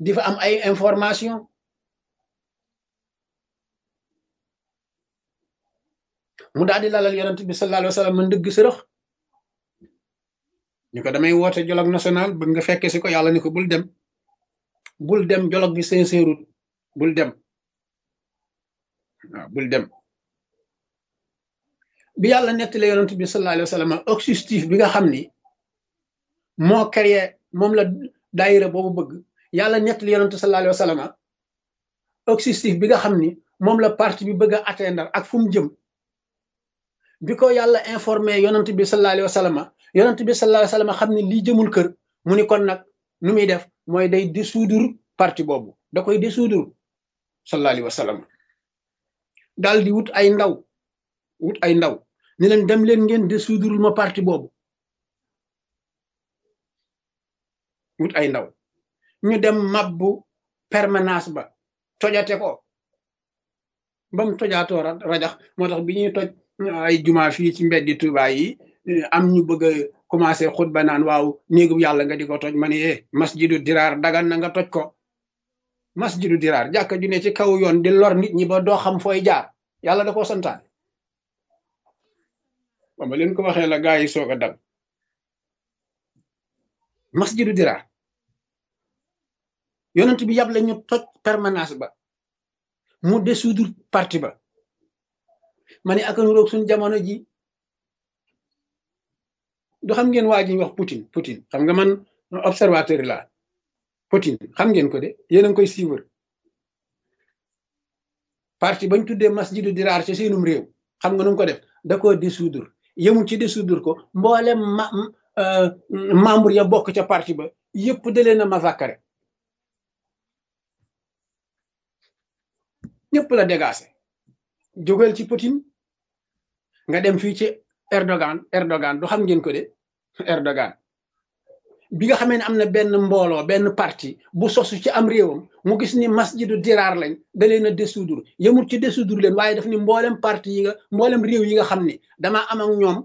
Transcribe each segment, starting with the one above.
di fa am ay information mu daal di lalal yonent bi sallallahu alayhi wa sallam man dëgg sërëx ñu ko damay woote dialogue national bëgg nga fekke si ko yàlla ni ko bul dem bul dem dialogue bi sincèrut bul dem waaw bul dem bi yàlla nettali yonent bi sallallahu alayhi wa sallam objectif bi nga xam ni moo créé moom la daayira boobu bëgg yàlla nettali yonent sallallahu alayhi wa sallam objectif bi nga xam ni moom la parti bi bëgg a atteindre ak fu mu jëm bi ko yàlla informé yonent bi sallallahu alayhi wa sallam yonent bi sallallahu alayhi wa sallam xam ne lii jëmul kër mu ni kon nag nu muy def mooy day dissoudre parti boobu da koy dissoudre sallallahu alayhi wa sallam daal di wut ay ndaw wut ay ndaw ni leen dem leen ngeen dissoudre ma parti boobu wut ay ndaw ñu dem mabbu permanence ba tojate ko ba mu tojaatoo rajax moo tax bi ñuy toj ay juma fii ci mbeddi Tuubaa yi am ñu bëgg a commencé xutba naan waaw néegu yàlla nga di ko toj ma ne eh masjidu diraar dagan na nga toj ko masjidu diraar jàkka ju ne ci kaw yoon di lor nit ñi ba doo xam fooy jaar yàlla da koo santaane ba ma leen ko waxee la gaa yi soog a dal masjidu diraar yonent bi yàble ñu toj permanence ba mu dissoudre parti ba ma ne akanu roog suñ jamono ji du xam ngeen waa ji wax Poutine Poutine xam nga man observateur la Poutine xam ngeen ko de yéen a ngi koy suivre parti bañ tuddee masjidu diraar ci seenum réew xam nga nu ko def da koo dissoudre yemul ci dissoudre ko mboolem ma membre ya bokk ca parti ba yëpp da leen a massacrer ñëpp la dégagé jógal ci Poutine nga dem fii ci Erdogan Erdogan du xam ngeen ko de Erdogan bi nga xamee ne am na benn mbooloo benn parti bu sosu ci am réewam mu gis ni masjidu diraar lañ da leen a dissoudre yemul ci dissoudre leen waaye daf ni mboolem parti yi nga mboolem réew yi nga xam ni damaa am ak ñoom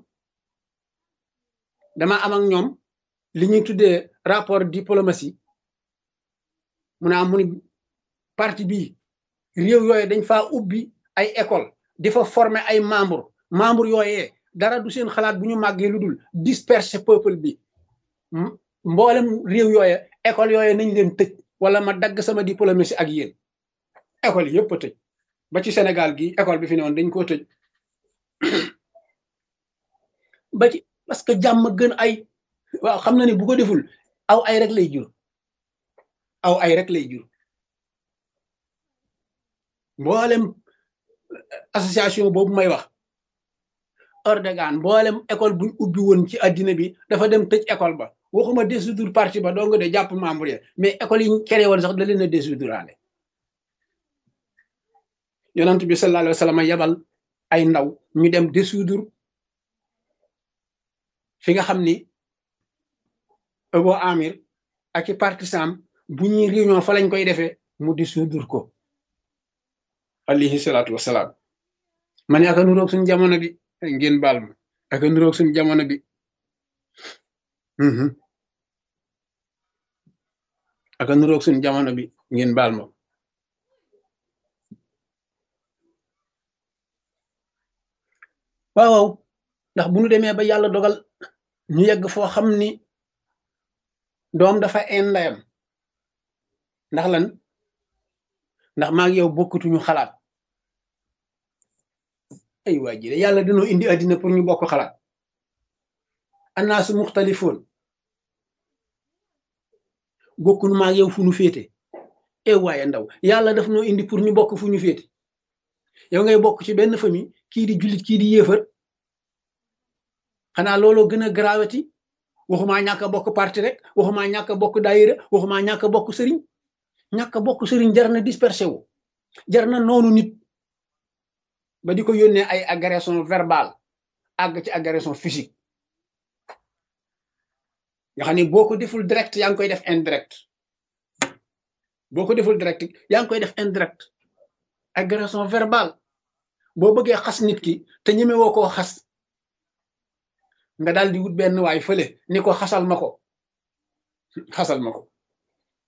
damaa am ak ñoom li ñuy tuddee rapport diplomatie mu naa mu ni parti bii réew yooyu dañ faa ubbi ay école di fa former ay membre membre yooyee dara du seen xalaat bu ñu màggee lu dul disperser peuple bi mboolem réew yooye école yooye nañ leen tëj wala ma dagg sama diplomatie ak yéen école yëpp a tëj ba ci Sénégal gi école bi fi ne woon dañ koo tëj ba ci parce que jàmm gën ay waaw xam na ne bu ko deful aw ay rek lay jur aw ay rek lay jur mboolem association boobu may wax Erdogan mboolem école buñ ubbi woon ci addina bi dafa dem tëj école ba waxuma dissoudre parti ba dong de jàpp membre ya mais école yi créé woon sax da leen a dissoudre yonent bi sallallahu alayhi wa sallam yabal ay ndaw ñu dem dissoudre fi nga xam ni Abu Amir ak i partisan bu ñuy réunion fa lañ koy defee mu dissoudre ko alayhi salaatu wasalaam ma ne aka nuroog suñ jamono bi ngeen baal ma aka nuroog suñ jamono bi aka nuroog suñ jamono bi ngeen baal ma waaw waaw ndax bu ñu demee ba yàlla dogal ñu yegg foo xam ni doom dafa een ndayam ndax lan ndax maa ngi yow bokkutuñu xalaat ay waa ji de yàlla dañoo indi àddina pour ñu bokk xalaat annaasu muxtalifoon bokkunu maa ngi yow fu ñu féete e waaye ndaw yàlla daf noo indi pour ñu bokk fu ñu féete yow ngay bokk ci benn famille kii di jullit kii di yéefar xanaa looloo gën a grawati waxumaa ñàkk a bokk parti rek waxumaa ñàkk a bokk daayira waxumaa ñàkk a bokk sëriñ ñàkk a bokk sëriñ jar na dispersé wu jar na noonu nit ba di ko yónnee ay agression verbale àgg ci agression physique nga xam ne boo ko deful direct yaa ngi koy def indirect boo ko deful direct yaa ngi koy def indirect agression verbale boo bëggee xas nit ki te ñeme woo koo xas nga daal di wut benn waay fële ni ko xasal ma ko xasal ma ko